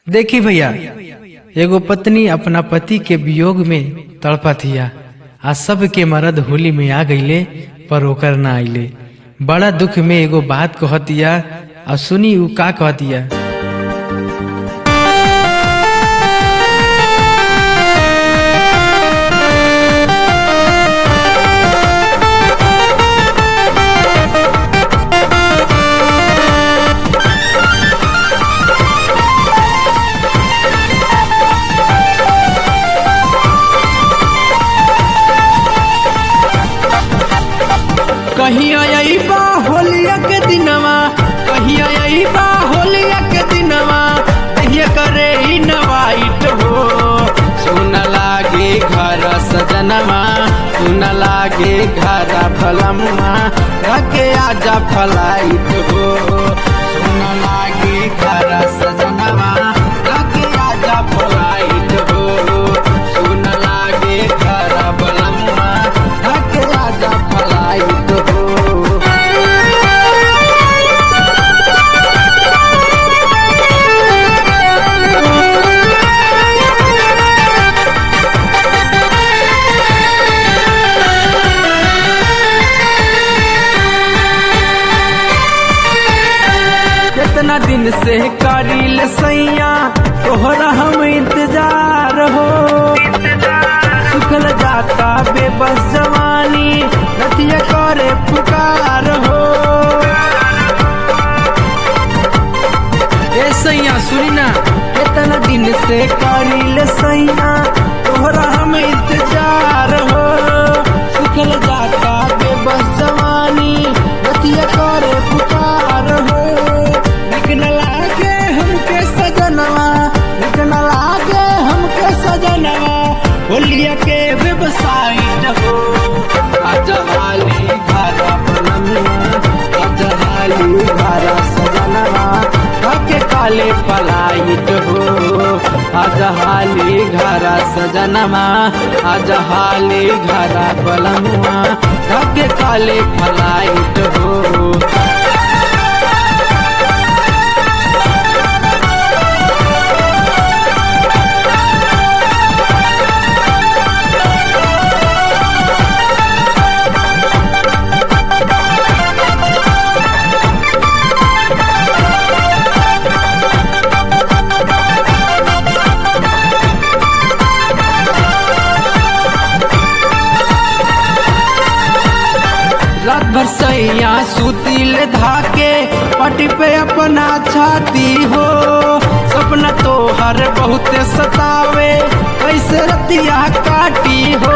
देखी भैया एगो पत्नी अपना पति के वियोग में तड़पतिया आ सब के मर्द होली में आ गईले पर ओकर ना आइले बड़ा दुख में एगो बात कहतिया आ सुनी उ का कहतिया कहीं अइबा होलिया के दिनवा कहीं अइबा होलिया के दिनवा कहिया करे ई नवाइट हो सुन लागे घर सजनवा सुन लागे घर फलमवा रखे आजा फलाइट हो सुन लागे घर सजनवा रखे आजा फलाइट हो सुन लागे घर फलमवा रखे आजा फलाइट हो कितना दिन से करील सैया तोहरा हम इंतजार हो सुखल जाता बेबस जवानी रतिया करे पुकार हो ए सैया सुनी ना कितना दिन से करील सैया तोहरा हम इंतजार हो सुखल जाता बेबस जवानी रतिया करे पुकार हो निक न लागे हमके सजनवा निक न लागे हमके सजनवा होलिया के वेबसाइट हो अजहाली घर बनमुआ अजहाली घर सजनवा के काले पलाइट हो अजहाली घर सजनवा अजहाली घर बलमुआ के काले पलाइट हो रात भर सैया सुतिल धाके पटी पे अपना छाती हो सपना तो हर बहुत सतावे कैसे रतिया काटी हो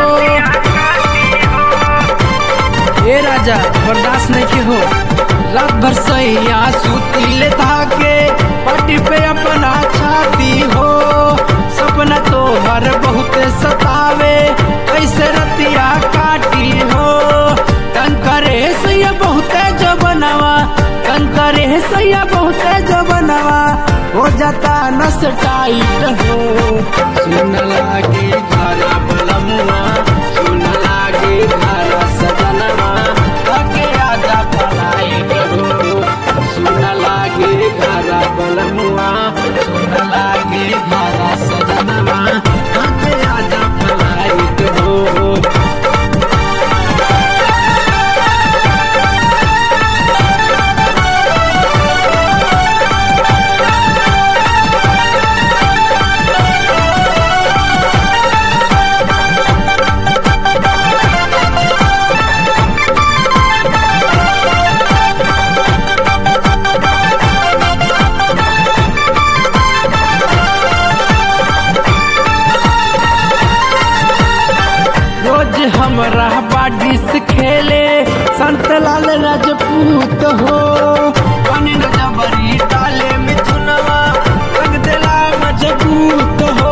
ए राजा बर्दाश्त नहीं के हो रात भर सैया सुतिल धाके पटी पे अपना छाती हो सपना तो हर बहुत सतावे कैसे रतिया काटी हो कंकरे सैया बहुत जबनवा कंकरे सैया बहुत जबनवा हो जाता नस टाइट हो सुन लागे घरा बलमुआ सुन लागे घरा सजनवा आगे आजा पलाइट हो सुन लागे घरा बलमुआ सुन लागे घरा सजनवा आगे आजा पलाइट हो रोज हमरा बाडी से खेले संत लाल राजपूत हो पानी न जबरी डाले मिथुनवा रंग देला मजबूत हो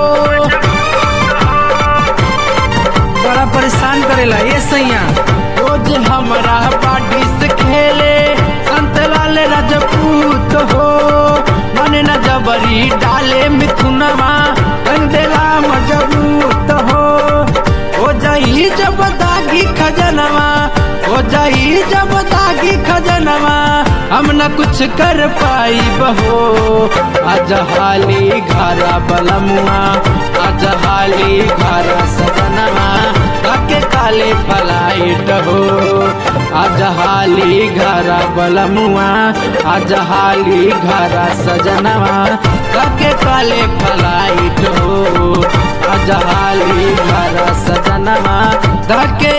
बड़ा परेशान करेला ये सैया रोज हमरा बाडी से खेले संत लाल राजपूत हो मन न जबरी डाले मिथुनवा रंग देला मजबूत हो हो जाई जब दागी खजनवा हो जाई जब दागी खजनवा हम न कुछ कर पाई बहो आज हाली घर बलमुआ आज हाली घर सजनवा काके काले फलाइट हो आज हाली घर बलमुआ आज हाली घर सजनवा काके काले फलाइट हो आज हाली घर सजनवा काके